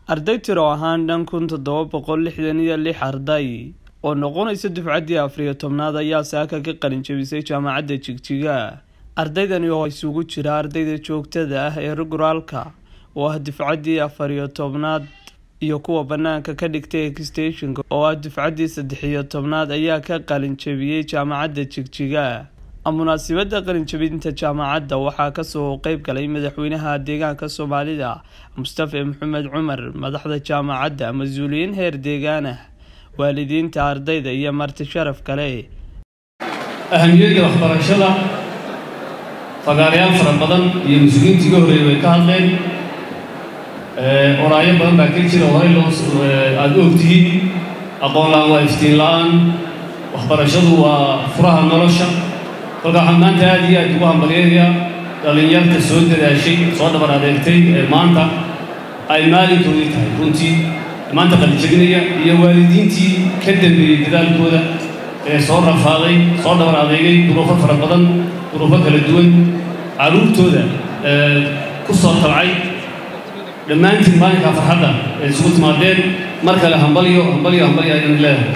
arday tiro ahaan dhan kun toddoba boqol lixdan iyo lix arday oo noqonaysa dufcaddii afariyo tobnaad ayaa saaka ka qalin jebisay jaamacadda jigjiga ardaydani oo isugu jira ardayda joogtada ah ee ruguraalka oo ah dufcaddii afariyo tobnaad iyo kuwa banaanka ka dhigtay exstationka oo ah dufcaddii saddexiyo tobnaad ayaa ka qalin jebiyey jaamacadda jigjiga munaasibadda qalinjabinta jaamacadda waxaa kasoo qeyb galay madaxweynaha deegaanka soomaalida mustafe maxamed cumar madaxda jaamacadda mas-uuliyiin heer deegaan ah waalidiinta ardayda iyo marti sharaf kale ahamiyadda waxbarashada fagaarayaal fara badan iyo mas-uuliyiintii ga horreeyay way ka hadleen oraayo badan baa ka jira horey loo aada u ogtihiin aqoon la-aan waa iftiin la-aan waxbarashadu waa furaha nolosha kolka waxaan maanta aada iyo aad ugu hambalyeynaya dhallinyarta soo dadaashay soo dhabar adeegtay ee maanta ay maalinkoodii tahay runtii maanta qalijabinaya iyo waalidiintii ka dambeeyey dadaalkooda ee soo rafaaday soo dhabar adeegay duruufo fara badan duruufo kala duwan carruurtooda ku soo tabcay dhammaantiin maalinkaa farxadda ee isugu timaadeen mar kale hambalyo hambalyo hambalyo ayaan leedahay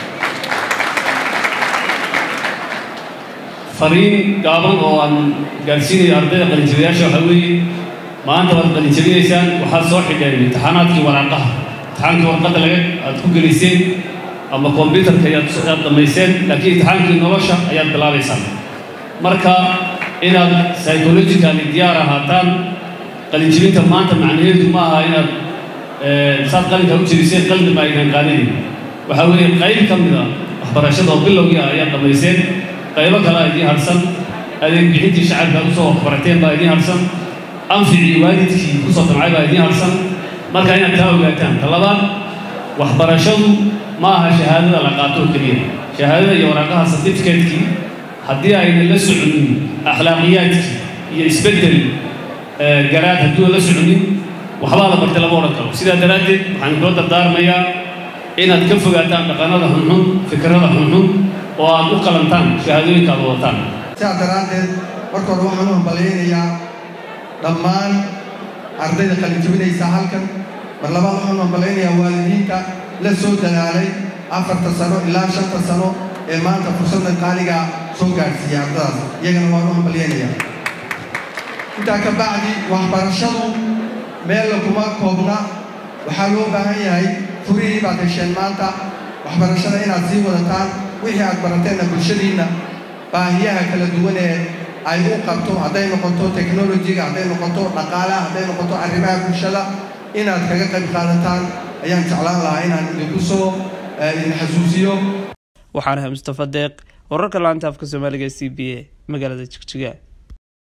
fariin gaaban oo aan gaadhsiinayo ardayda qalinjabiyaasha waxaa weeye maanta waad qalinjabinaysaan waxaad soo xidheen imtixaanaadkii waraaqaha imtixaankii warqadda laga aad ku gelayseen ama kombyutarka ayaad dhammayseen laakiin imtixaankii nolosha ayaad bilaabaysaan marka inaad psychologically diyaar ahaataan qalinjabinta maanta macnaheedu ma aha inaad saad qalinkaa u jebiseen qalbi ma aynan qaadanayn waxaa weeye qayb ka mid a waxbarashada oo bilowgii ah ayaad dhammayseen qaybo kale a idiin harsan adeeg bixintii shacabka aad usoo waxbarateen baa idiin harsan anficii waalidkii kusoo damcay baa idiin harsan marka inaad taa ogaataan ta labaad waxbarashadu ma aha shahaadada la qaato oo keliya shahaadada iyo waraaqaha certificatekii haddii aynan la soconin akhlaaqiyaadkii iyo isbeddel garaad hadduu la soconin waxbaa la bartay lama odhan karo sidaa daraaddeed waxaan kula dardaarmayaa inaad ka fogaataan dhaqanada xunxun fikrada xunxun oo aad u qalantaan shahaadooyinka aad wadataan sidaa daraaddeed marka hore waxaan u hambalyaynayaa dhammaan ardayda qalinjabinaysa halkan mar labaad waxaan u hambalyaynayaa waalidiinta la soo dadaalay afarta sano ilaa shanta sano ee maanta fursadda qaaliga soo gaadhsiiyay ardadaas iyagana waan u hambalyaynayaa intaa ka bacdi waxbarashadu meella kuma koobna waxaa loo baahan yahay furihii baad hesheen maanta waxbarashada inaad sii wadataan wixii aad barateenna bulshadiinna baahiyaha kala duwan ee ay u qabto hadday noqoto teknolojiga hadday noqoto dhaqaalaha hadday noqoto arrimaha bulshada inaad kaga qayb qaadataan ayaan jeclaan lahaa inaan idinku soo idin xasuusiyo waxaan ahay mustafa deeq wararka laanta afka soomaaliga c b a magaalada jigjiga